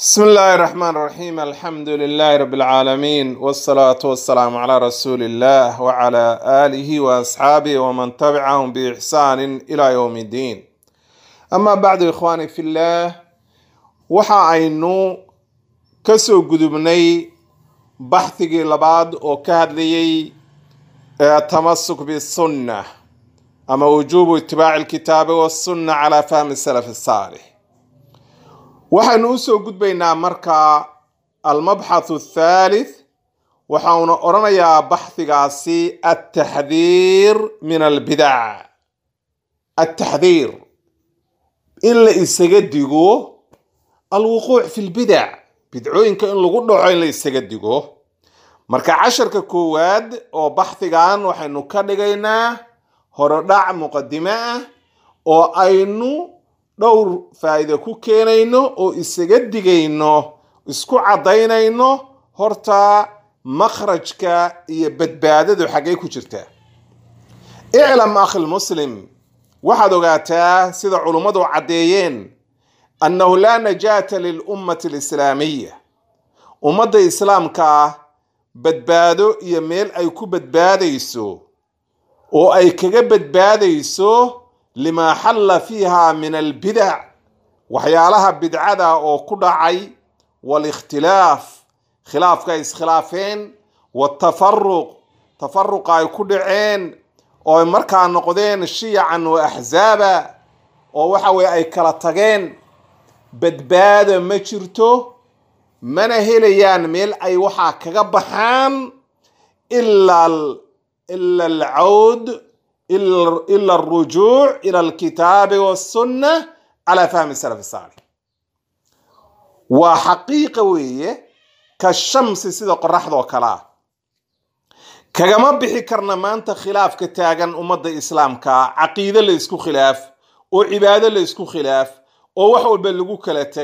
بسم الله الرحمن الرحيم الحمد لله رب العالمين والصلاة والسلام على رسول الله وعلى آله وأصحابه ومن تبعهم بإحسان إلى يوم الدين أما بعد إخواني في الله waxa aynu kasoo gudubnay baxhigii labaad oo ka hadlayay tamasuk bisunna ama wujuubu itibaaci alkitaabi wasunna calaa fahmi salaf saalix waxaynu usoo gudbaynaa marka almabxathu athalith waxauna odhanayaa baxhigaasi altaxdiir min albidac altaxdiir in la isaga digo alwuquuc fi lbidac bidcooyinka in lagu dhaco in la isaga digo marka casharka koowaad oo baxhigan waxaynu ka dhigaynaa horodhac muqadime ah oo aynu dhowr faa'iide ku keenayno oo isaga digayno isku caddaynayno horta makhrajka iyo badbaadadu xaggay ku jirtaa iclam akhilmuslim waxaad ogaataa sida culummadu caddeeyeen annahu laa najaata lilummati alislaamiya ummadda islaamka badbaado iyo meel ay ku badbaadayso oo ay kaga badbaadayso limaa xalla fiiha min albidac waxyaalaha bidcada oo ku dhacay waalikhtilaaf khilaafka ay iskhilaafeen waatafaruq tafaruqa ay ku dhaceen oo ay markaa noqdeen shiyacan wa axzaaba oo waxa weye ay kala tageen badbaada ma jirto mana helayaan meel ay waxaa kaga baxaan ila ila alcawd ila alrujuuc ila alkitaabi wasunna calaa fahmi salaf saalix waa xaqiiqa weeye ka shamsi sida qoraxdoo kale ah kagama bixi karna maanta khilaafka taagan ummadda islaamka caqiide la isku khilaaf oo cibaado la isku khilaaf oo wax walba lagu kala teg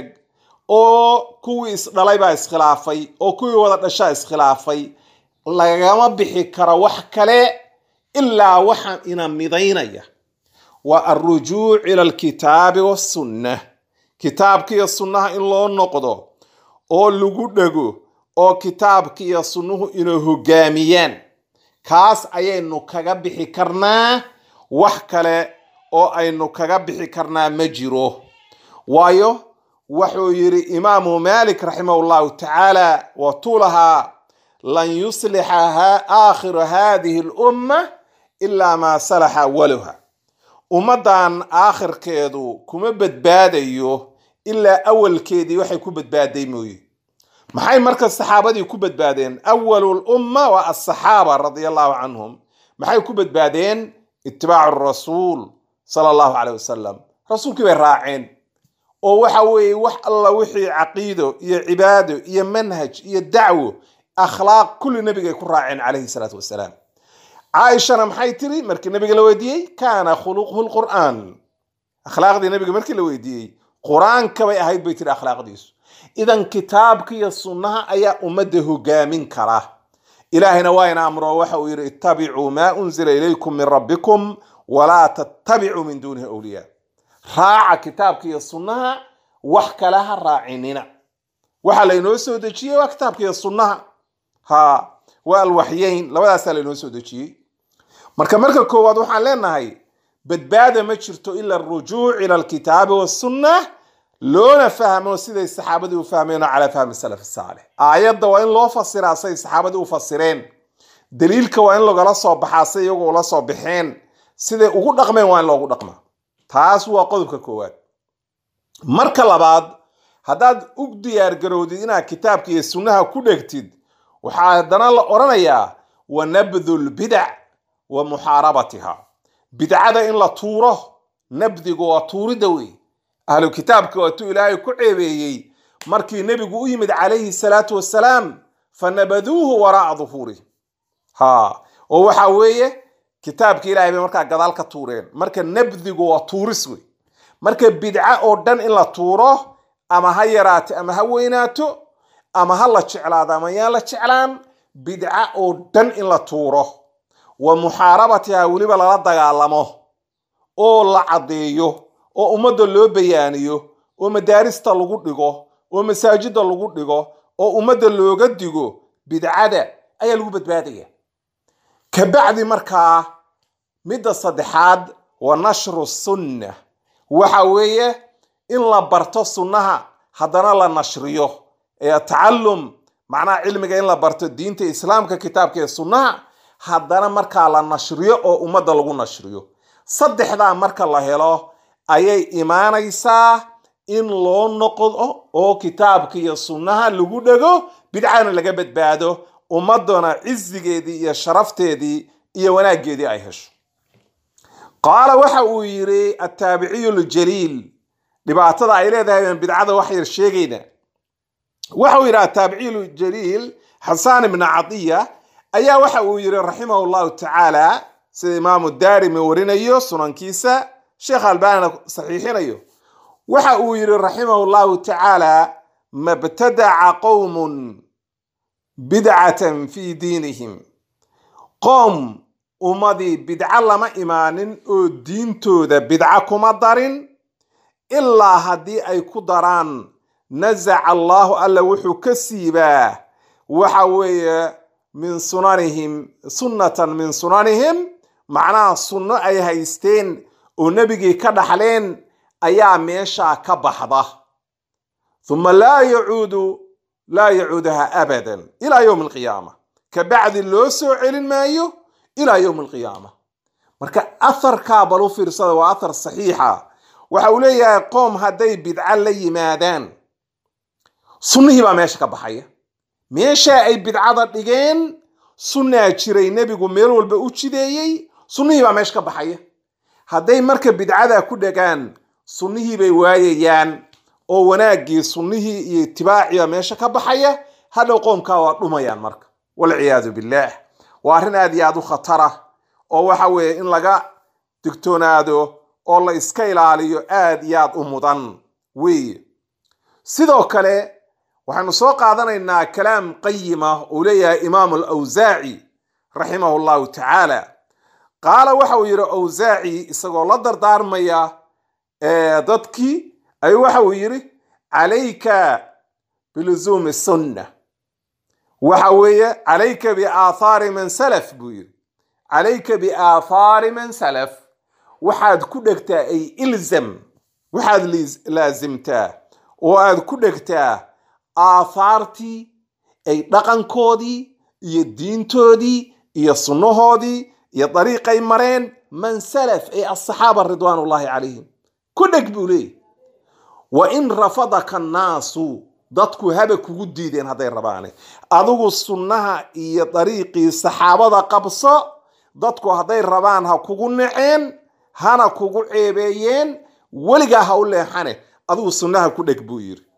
oo kuwii isdhalay baa iskhilaafay oo kuwii wada dhashaa iskhilaafay lagama bixi karo wax kale ilaa waxa ina midaynaya waa alrujuuc ila alkitaabi wasunna kitaabka iyo sunnaha in loo noqdo oo lagu dhego oo kitaabka iyo sunnuhu inay hogaamiyaan kaas ayaynu kaga bixi karnaa wax kale oo aynu kaga bixi karnaa ma jiro waayo wuxuu yidhi imaamu malik raximah llahu tacaala watuu lahaa lan yuslixa aakhiru hadihi lumma ilaa maa salaxa awaluha ummaddan aakhirkeedu kuma badbaadayo ilaa awalkeedii waxay ku badbaaday mooye maxay marka saxaabadii ku badbaadeen awalu lumma waa asaxaaba radia allahu canhum maxay ku badbaadeen itibaacu rasuul sala allahu caleyh wasalam rasuulkii bay raaceen oo waxa weeye wax alla wixii caqiido iyo cibaado iyo manhaj iyo dacwo akhlaaq kulli nabigay ku raaceen calayhi salaatu wasalaam caaishana maxay tiri markii nabiga la weydiiyey kaana khuluquhu lqur'aan akhlaaqdii nabiga markii la weydiiyey qur-aanka bay ahayd bay tiri akhlaaqdiisu idan kitaabka iyo sunnaha ayaa ummadda hogaamin kara ilaahayna waa ina amro waxa uu yidhi ittabicuu maa unzila ilaykum min rabbikum walaa tattabicuu min duunihi awliyaa raaca kitaabka iyo sunnaha wax kale ha raacinina waxaa laynoo soo dejiyey waa kitaabka iyo sunnaha ha waa alwaxyeyn labadaasaa laynoo soo dejiyey marka marka koowaad waxaan leenahay badbaada ma jirto ila arujuuc ila alkitaabi wasunna loona fahmo siday saxaabadii u fahmeenoo calaa fahmi salaf saalix aayadda waa in loo fasiraa say saxaabadii u fasireen daliilka waa in lagala soo baxaa say iyagu ula soo baxeen siday ugu dhaqmeen waa in loogu dhaqmaa taas waa qodobka koowaad marka labaad haddaad u diyaargarowdid inaad kitaabka iyo sunnaha ku dhegtid waxaa haddana la odhanayaa wa nabdu lbidac wa muxaarabatiha bidcada in la tuuro nabdigu waa tuurida wey ahlu kitaabka waatuu ilaahay ku ceebeeyey markii nebigu u yimid calayhi salaatu wasalaam fa nabaduuhu waraa'a duhuurihim ha oo waxa weeye kitaabka ilahay bay markaa gadaal ka tuureen marka nabdigu waa tuuris wey marka bidca oo dhan in la tuuro ama ha yaraato ama ha weynaato ama ha la jeclaado ama yaan la jeclaan bidca oo dhan in la tuuro wa muxaarabatiha weliba lala dagaalamo oo la caddeeyo oo ummadda loo bayaaniyo oo madaarista lagu dhigo oo masaajida lagu dhigo oo ummadda looga digo bidcada ayaa lagu badbaadaya kabacdi markaa midda saddexaad waa nashru sunna waxa weeye in la barto sunnaha haddana la nashriyo ee tacallum macnaha cilmiga in la barto diinta islaamka kitaabka ee sunnaha haddana markaa la nashriyo oo ummadda lagu nashriyo saddexdaa marka la helo ayay imaanaysaa in loo noqdo oo kitaabka iyo sunnaha lagu dhego bidcana laga badbaado ummadana cizigeedii iyo sharafteedii iyo wanaaggeedii ay hesho qaala waxa uu yidhi attaabiciyu ljaliil dhibaatada ay leedahay baan bidcada wax yar sheegayna waxa uu yidhi attaabiciyu ljaliil xasaan ibna cadiya ayaa waxa uu yidhi raximahu llahu tacaala sida imaamu daarimi warinayo sunankiisa sheekh albanina saxiixinayo waxa uu yidhi raximahu llahu tacaala mabtadaca qowmun bidcatan fi diinihim qoom ummadii bidco lama imaanin oo diintooda bidco kuma darin ilaa haddii ay ku daraan nasaca allahu alla wuxuu ka siibaa waxa weeye min sunanihim sunnatan min sunanihim macnaha sunno ay haysteen oo nebigii ka dhaxleen ayaa meeshaa ka baxda huma laa yacuudu laa yacuudaha abadan ilaa yowmi alqiyaama kabacdi loo soo celin maayo ilaa yowmi alqiyaama marka atharkaa bal u fiirsada waa athar saxiixa waxa uu leeyahay qoom hadday bidco la yimaadaan sunnihii baa meesha ka baxaya meeshaa ay bidcada dhigeen sunnaa jiray nebigu meel walba u jideeyey sunnihii baa meesha ka baxaya hadday marka bidcada ku dhegaan sunnihii bay waayayaan oo wanaaggii sunnihii iyo itibaaciba meesha ka baxaya hadhow qoomkaa waa dhumayaan marka walciyaadu billaah waa arrin aad iyo aad u khatara oo waxa weeye in laga digtoonaado oo la iska ilaaliyo aad iyo aad u mudan weeye sidoo kale waxaynu soo qaadanaynaa kalaam qayima uu leeyahay imaamu alawsaaci raximahu llahu tacaala qaala waxa uu yidhi awsaaci isagoo la dardaarmaya dadkii ayuu waxa uu yidhi calayka biluzuumi sunna waxa weeye calayka biaathaari man salaf buu yidhi calayka biaathaari man salaf waxaad ku dhegtaa ay ilzam waxaad laasimtaa oo aad ku dhegtaa aathaartii ay dhaqankoodii iyo diintoodii iyo sunnahoodii iyo dariiqay mareen man salaf ay asaxaaba ridwaan ullahi calayhim ku dheg buu leeyay wa in rafadaka annaasu dadku haba kugu diideen hadday rabaane adigu sunnaha iyo dariiqii saxaabada qabso dadku hadday rabaan ha kugu naceen hana kugu ceebeeyeen weligaa ha u leexane adigu sunnaha ku dheg buu yidhi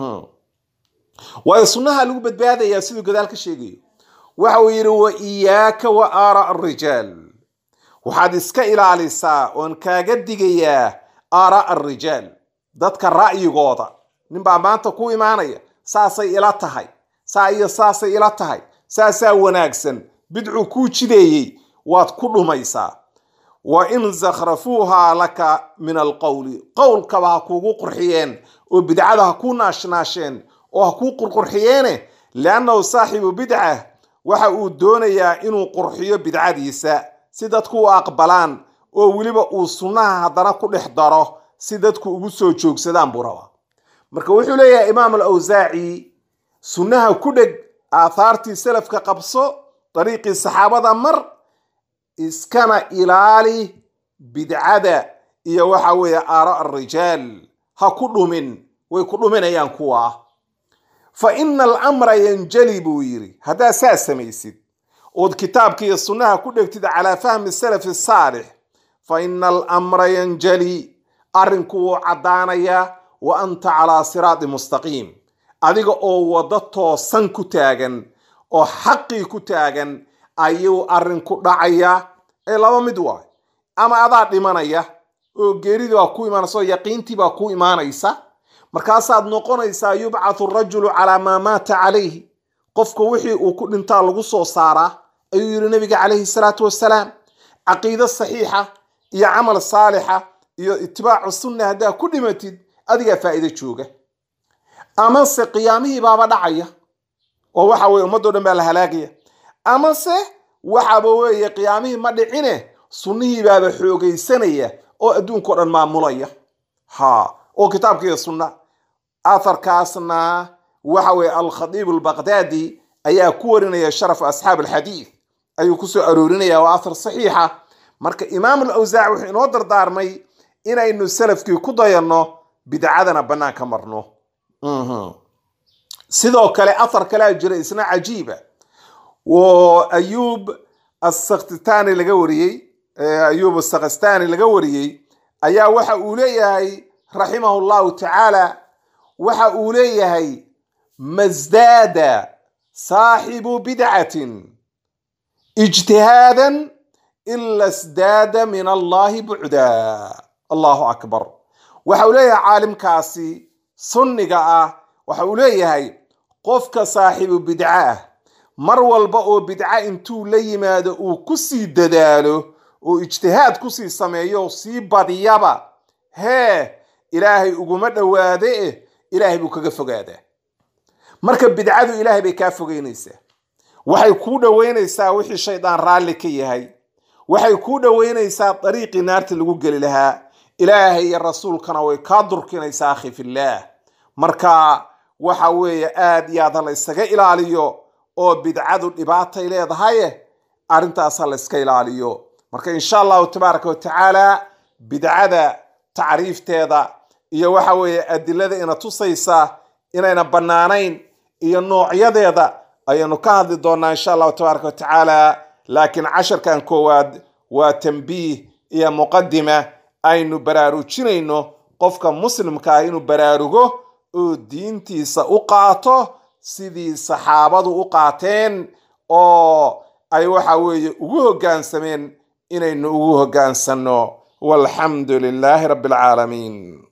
waayo sunnaha lagu badbaadayaa siduu gadaal ka sheegayo waxa uu yidhi wa iyaaka wa aara arijaal waxaad iska ilaalisaa oon kaaga digayaa aara arijaal dadka ra'yigooda ninbaa maanta ku imaanaya saasay ila tahay saa iyo saasay ila tahay saasaa wanaagsan bidcu kuu jideeyey waad ku dhumaysaa wa in zakhrafuuhaa laka min alqowli qowlkaba ha kuugu qurxiyeen oo bidcada ha kuu naashnaasheen oo ha kuu qurqurxiyeene liannahu saaxibu bidca waxa uu doonayaa inuu qurxiyo bidcadiisa si dadku u aqbalaan oo weliba uu sunnaha haddana ku dhex daro si dadku ugu soo joogsadaan buu rabaa marka wuxuu leeyahay imaam alawsaaci sunnaha ku dheg aathaartii salafka qabso dariiqii saxaabada mar iskana ilaali bidcada iyo waxa weeye aara arijaal ha ku dhumin way ku dhuminayaan kuwa fa ina alamra yanjali buu yidhi haddaad saa samaysid ood kitaabka iyo sunnaha ku dhegtid calaa fahmi salafi saalix fa ina alamra yanjali arrinku wuu caddaanayaa wa anta calaa siraadi mustaqiim adiga oo waddo toosan ku taagan oo xaqii ku taagan ayuu arrinku dhacaya ee laba mid waay ama adaa dhimanaya oo geeridii baa ku imaanaysa oo yaqiintii baa ku imaanaysa markaasaad noqonaysaa yubcathu rajulu calaa maa maata calayhi qofka wixii uu ku dhintaa lagu soo saaraa ayuu yidhi nabiga calayhi salaatu wasalaam caqiido saxiixa iyo camal saalixa iyo itibaacu sunna haddaa ku dhimatid adigaa faa'iido jooga amase qiyaamihii baaba dhacaya oo waxa weye ummadoo dhan baa la halaagaya amase waxaaba weeye qiyaamihii ma dhicine sunnihii baaba xoogaysanaya oo adduunkao dhan maamulaya ha oo kitaabka iyo sunna atharkaasna waxa weye alkhadiib albaqdaadi ayaa ku warinaya sharaf asxaab alxadiid ayuu kusoo aroorinaya waa athar saxiixa marka imaam alawsaac wuxuu inoo dardaarmay inaynu salafkii ku dayanno bidcadana banaanka marno sidoo kale athar kalea jira isna cajiiba oo ayuub asakhtitani laga wariyey ayuub asakhistani laga wariyey ayaa waxa uu leeyahay raximahu llahu tacaala waxa uu leeyahay masdaada saaxibu bidcatin ijtihaadan ila sdaada min allahi bucda allahu akbar waxa uu leeyahay caalimkaasi sunniga ah waxa uu leeyahay qofka saaxibu bidca ah mar walba oo bidca intuu la yimaado uu ku sii dadaalo oo ijtihaad kusii sameeyo sii badiyaba hee ilaahay uguma dhowaade eh ilaahay buu kaga fogaadaa marka bidcadu ilaahay bay kaa fogeynaysaa waxay kuu dhoweynaysaa wixii shaydaan raalli ka yahay waxay kuu dhoweynaysaa dariiqii naarta lagu geli lahaa ilaahay iyo rasuulkana way kaa durkinaysaa akhi fillaah marka waxa weeye aad iyo aad ha la ysaga ilaaliyo oo bidcadu dhibaatay leedahaye arrintaas ha la yska ilaaliyo marka insha allahu tabaaraka watacaala bidcada tacriifteeda iyo waxa weeye adilada ina tusaysa inayna bannaanayn iyo noocyadeeda ayaynu ka hadli doonaa insha allahu tabaaraka watacaala laakiin casharkan koowaad waa tambiih iyo muqadima aynu baraarujinayno qofka muslimka ah inuu baraarugo oo diintiisa u qaato sidii saxaabadu u qaateen oo ay waxa weeye ugu hoggaansameen inaynu ugu hoggaansanno walxamdu lilaahi rabbi alcaalamiin